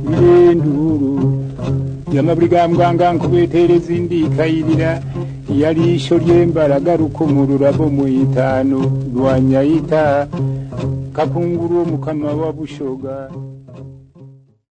n'induru y'amabwiranganga kubetereza indi ikayirira yari ishyo ry'embaraga mu rurabo mu itanu rwa nyayita kakunguru wo mu kanwa wa bushoga